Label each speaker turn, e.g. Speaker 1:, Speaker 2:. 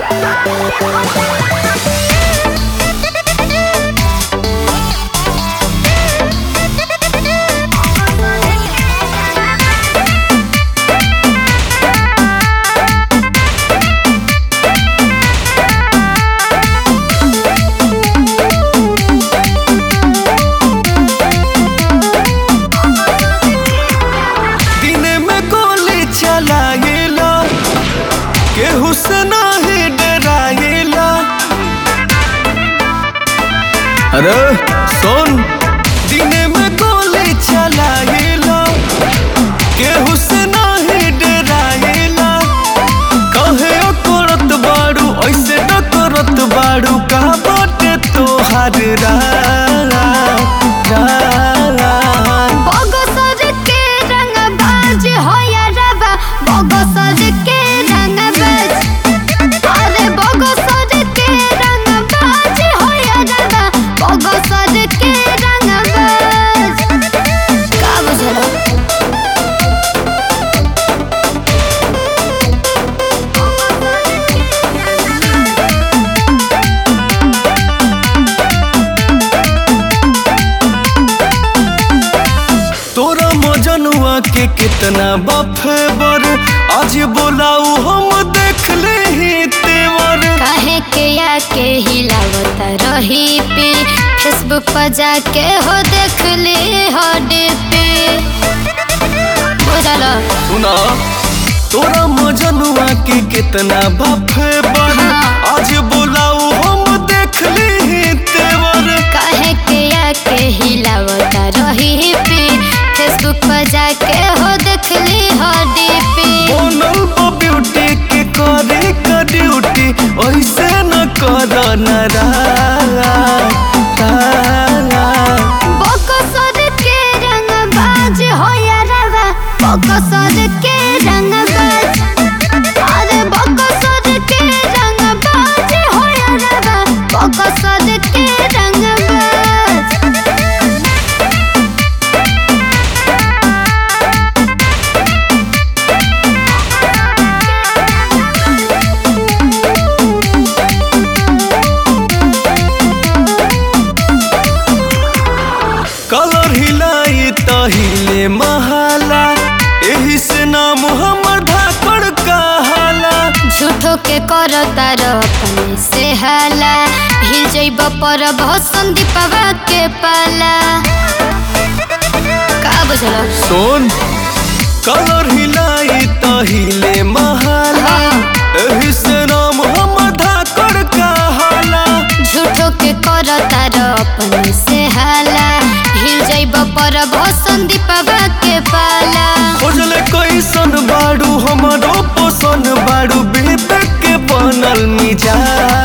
Speaker 1: दिन में गोली चलाएला केहू से नाही डराएला अरे सुन दिन में गोली चलाएला केहू से नाही डराएला कहे करत बाड़ू ऐसे न करत बाड़ू का बाटे तोहार रा
Speaker 2: बगसर के रंग बाज होया रवा बगसर के रंग बाज अरे बगसर के रंग बाज होया रवा बगसर के रंग बाज का बुझलो
Speaker 1: तोरा मजनुआ के कितना बफेबर आज बोलाऊ हम देख ले ही तेवर
Speaker 2: काहे के आके हिलावत रही पे फेसबुक पर जाके हो देख ले हो पे बुझलो
Speaker 1: सुना तोरा मजनुआ के कितना बफेबर
Speaker 2: हाँ।
Speaker 1: आज बोलाऊ हम देख ले ही तेवर
Speaker 2: काहे के आके हिलावत रही पे फेसबुक पर जाके हो देख ली हो पे
Speaker 1: बनल बा ब्यूटी के करे का ड्यूटी ऐसे न कर नरा
Speaker 2: बकसर के रंग बाज होया रवा बकसर के रंग बाज अरे बकसर के रंग बाज होया रवा बकसर के रंग बाज
Speaker 1: कलर हिलाई त हिले महाला एही से नाम हमर धाकड़ कहाला
Speaker 2: झूठो के करता अपने से हाला हिल जइब पर भसन दीपवा के पाला का बुझल
Speaker 1: सुन कलर हिलाई त हिले महाला एही से नाम हमर धाकड़ कहाला
Speaker 2: झूठो के करता अपने से हाला हिल जइब पर भसन दीपवा के पाला
Speaker 1: खोजले कैसन बाड़ू हमरो पोसन बाड़ू बेबे के बनल मिजाज